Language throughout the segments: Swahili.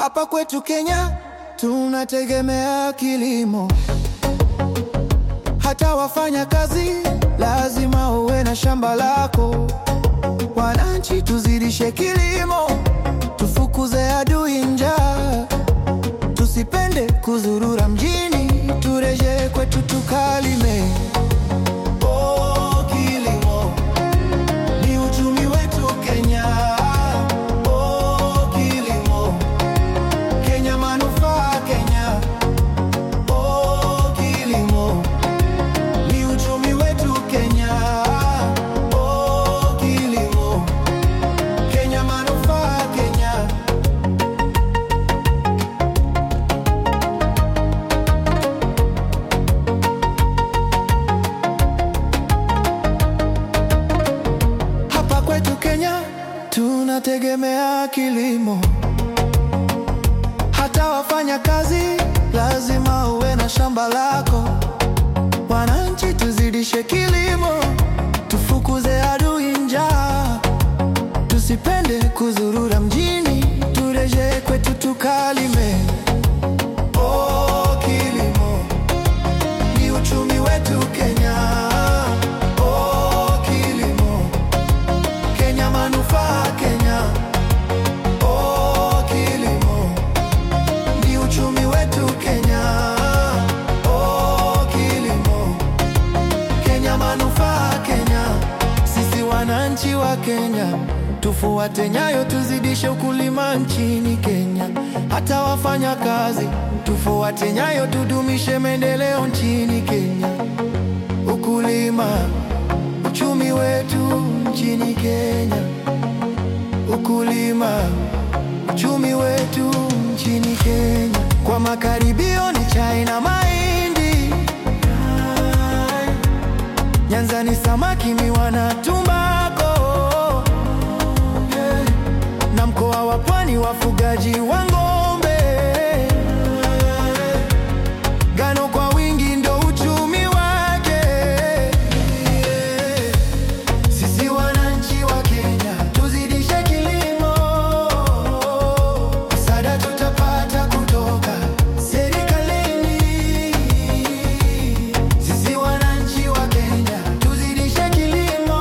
Hapa kwetu Kenya tunategemea kilimo, hata wafanya kazi lazima uwe na shamba lako. Wananchi, tuzidishe kilimo, tufukuze adui njaa, tusipende kuzurura mjini, turejee kwetu tukalime. Oh, kilimo ni uchumi wetu Kenya. Oh, kilimo Kenya, manufaa Kenya. Oh, kilimo ni uchumi wetu Kenya. Oh, kilimo Kenya, manufaa Kenya. Hapa kwetu Kenya tunategemea kilimo, hata wafanya kazi lazima uwe na shamba lako. Wananchi, tuzidishe kilimo, tufukuze adui njaa, tusipende kuzurura mjini, turejee kwetu tukalime. Oh, kilimo ni uchumi wetu Kenya. Oh, kilimo Kenya, manufaa Kenya. Oh, kilimo ni uchumi wetu Kenya. Oh, kilimo Kenya, manufaa Kenya. Sisi wananchi wa Kenya tufuate nyayo, tuzidishe ukulima nchini Kenya. Hata wafanya kazi tufuate nyayo, tudumishe maendeleo nchini Kenya. Ukulima uchumi wetu nchini Kenya. Ukulima uchumi wetu nchini Kenya. Kwa makaribio ni chai na mahindi, Nyanza ni samaki, miwa na tumbako, na mkoa wa Pwani wafugaji wa ng'ombe. Ngano kwa wingi ndo uchumi wake. Sisi wananchi wa Kenya tuzidishe kilimo, msaada tutapata kutoka serikalini. Sisi wananchi wa Kenya tuzidishe kilimo,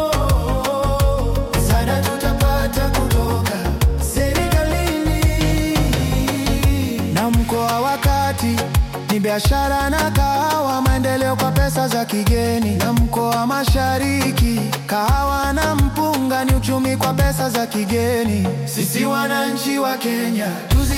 msaada tutapata kutoka serikalini. Na mkoa wa Kati ni biashara na kahawa, maendeleo kwa pesa za kigeni. Na mkoa wa Mashariki kahawa na mpunga ni uchumi kwa pesa za kigeni. Sisi wananchi wa Kenya tuzi